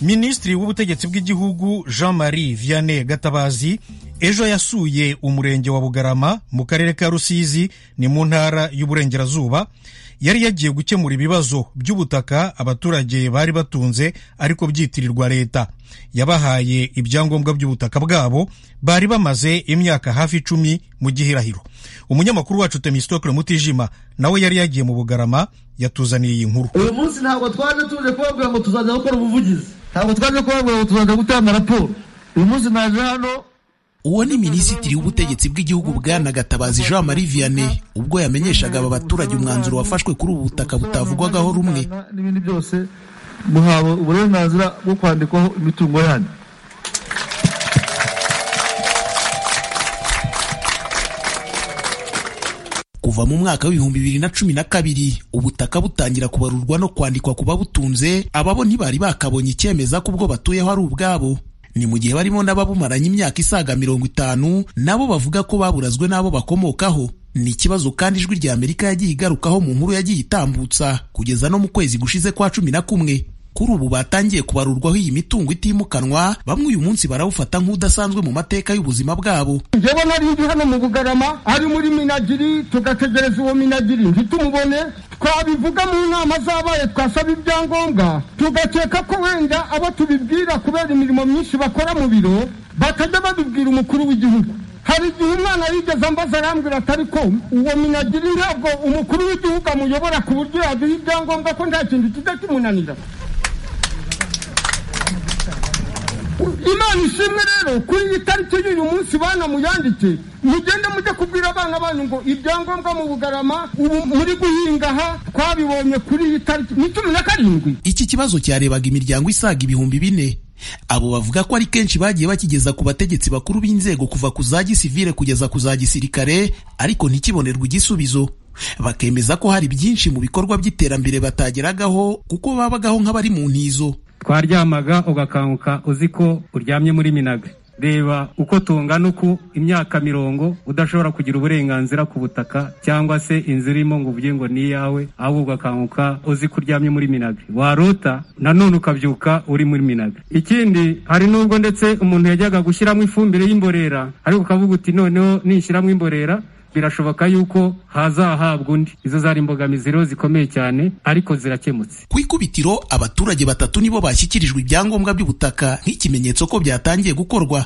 minisitiri w'ubutegetsi bw'igihugu jean marie vianney gatabazi ejo yasuye umurenge wa bugarama mu karere ka rusizi ni mu ntara y'uburengerazuba yari yagiye gukemura ibibazo by'ubutaka abaturage bari batunze ariko byitirirwa leta yabahaye ibyangombwa by'ubutaka bwabo bari bamaze imyaka hafi icumi mu gihirahiro umunyamakuru wacu temistokle mutijima nawe yari yagiye mu bugarama yatuzaniye iyi nkuru uyu munsi ntabwo twaje tuje kubabwira ngo tuzajya gukora ubuvugizi ntabwo twaje kubabwira ngo tuzajya gutanga raporo uyu munsi naje hano uwo ni minisitiri w'ubutegetsi bw'igihugu bwana gatabazi jean marie vianney ubwo yamenyeshaga aba baturage umwanzuro wafashwe kuri ubu butaka butavugwagaho rumwe n'ibindi byose muhawe uburenganzira bwo kwandikwaho imitungo yanyu kuva mu mwaka w'ibihumbi bibiri na cumi na kabiri ubutaka butangira kubarurwa no kwandikwa ku babutunze ababo ntibari bakabonye icyemeza ko ubwo batuyeho ari ubwabo ni mu gihe barimo n'ababumaranye imyaka isaga mirongo itanu nabo bavuga ko baburazwe n'abo bakomokaho ni ikibazo kandi ijwi rya amerika yagiye igarukaho mu nkuru yagiye itambutsa kugeza no mu kwezi gushize kwa cumi na kumwe kuri ubu batangiye kubarurwaho iyi mitungo itimukanwa bamwe uyu munsi barawufata nk'udasanzwe mu mateka y'ubuzima bwabo njyewe nari hano mu bugarama ari muri minagiri tugategereza uwo minagiri ntitumubone twabivuga mu nama zabaye twasaba ibyangombwa tugakeka ko wenda abo tubibwira kubera imirimo myinshi bakora mu biro batajya babibwira umukuru w'igihugu hari igihe umwana yigeze ambaza arambwira atari ko uwo minagiri ntabwo umukuru w'igihugu amuyobora ku buryo yaduha ibyangombwa ko nta kintu kijya kimunanira imana ishimwe rero kuri iyi tariki y'uyu munsi bana muyandike mugende mujye kubwira abana banyu ngo ibyangombwa mu bugarama ubu muri guhinga aha twabibonye kuri iyi tariki ni cumi na karindwi iki kibazo cyarebaga imiryango isaga ibihumbi bine abo bavuga ko ari kenshi bagiye bakigeza ku bategetsi bakuru b'inzego kuva ku za gisivile kugeza ku za gisirikare ariko ntikibonerwe igisubizo bakemeza ko hari byinshi mu bikorwa by'iterambere batageragaho kuko babagaho nk'abari mu ntizo twaryamaga ugakanguka uzi ko uryamye muri minaga reba uko tungana uku imyaka mirongo udashobora kugira uburenganzira ku butaka cyangwa se inzu irimo ngo uvuge ngo ni iyawe ahubwo ugakanguka uzi ko uryamye muri minaga warota nanone ukabyuka uri muri minaga ikindi hari n'ubwo ndetse umuntu yajyaga gushyiramo ifumbire y'imborera ariko ukavuga uti noneho nishyiramo imborera birashoboka yuko hazahabwa undi izo zari imbogamizi rero zikomeye cyane ariko zirakemutse ku ikubitiro abaturage batatu nibo bashyikirijwe ibyangombwa by'ubutaka nk'ikimenyetso ko byatangiye gukorwa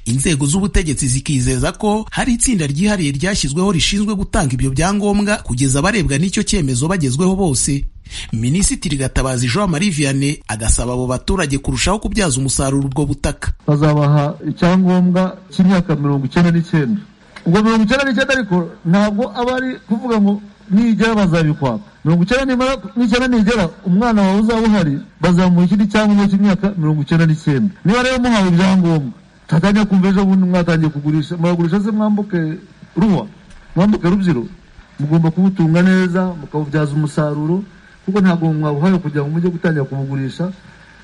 inzego z'ubutegetsi zikizeza ko hari itsinda ryihariye ryashyizweho rishinzwe gutanga ibyo byangombwa kugeza abarebwa n'icyo cyemezo bagezweho bose minisitiri gatabazi jean marie vianney agasaba abo baturage kurushaho kubyaza umusaruro ubwo butaka bazabaha icyangombwa cy'imyaka mirongo icyenda n'icyenda ubwo mirongo icyenda n'icyenda ariko ntabwo aba ari kuvuga ngo nigera bazabikwaka mirongo icyenda nimara n'icyenda nigera umwana wawe uzaba uhari bazamuha ikindi cyangombwa cy'imyaka mirongo icyenda n'icyenda niba rero muhawe ibyangombwa mwatangiye kumva ejo bundi mwatangiye kugurisha muragurisha se mwambuke ruwa mwambuke rubyiro mugomba kubutunga neza mukabubyaza umusaruro kuko ntabwo mwabuhaye kugira ngo mujye gutangira kubugurisha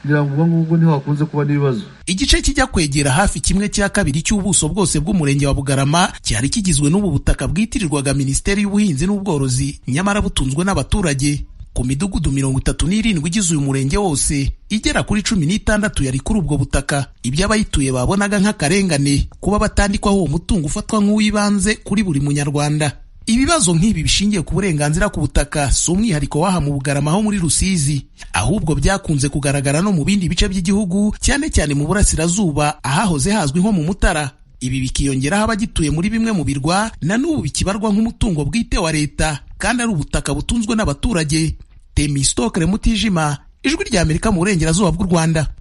kugira ngo ubwo ngubwo ntihakunze kuba n'ibibazo igice kijya kwegera hafi kimwe cya kabiri cy'ubuso bwose bw'umurenge wa bugarama cyari kigizwe n'ubu butaka bwitirirwaga minisiteri y'ubuhinzi n'ubworozi nyamara butunzwe n'abaturage ku midugudu mirongo itatu n'irindwi igize uyu murenge wose igera kuri cumi n'itandatu yari kuri ubwo butaka ibyo abayituye babonaga nk'akarengane kuba batandikwaho uwo mutungo ufatwa nk'uw'ibanze kuri buri munyarwanda ibibazo nk'ibi bishingiye ku burenganzira ku butaka si umwihariko w'aha mu bugarama ho muri rusizi ahubwo byakunze kugaragara no mu bindi bice by'igihugu cyane cyane mu burasirazuba ahahoze hazwi nko mu mutara ibi bikiyongeraho abagituye muri bimwe mu birwa na n'ubu bikibarwa nk'umutungo bwite wa leta kandi ari ubutaka butunzwe n'abaturage temisitokere mutijima ijwi ry'amerika mu burengerazuba bw'u rwanda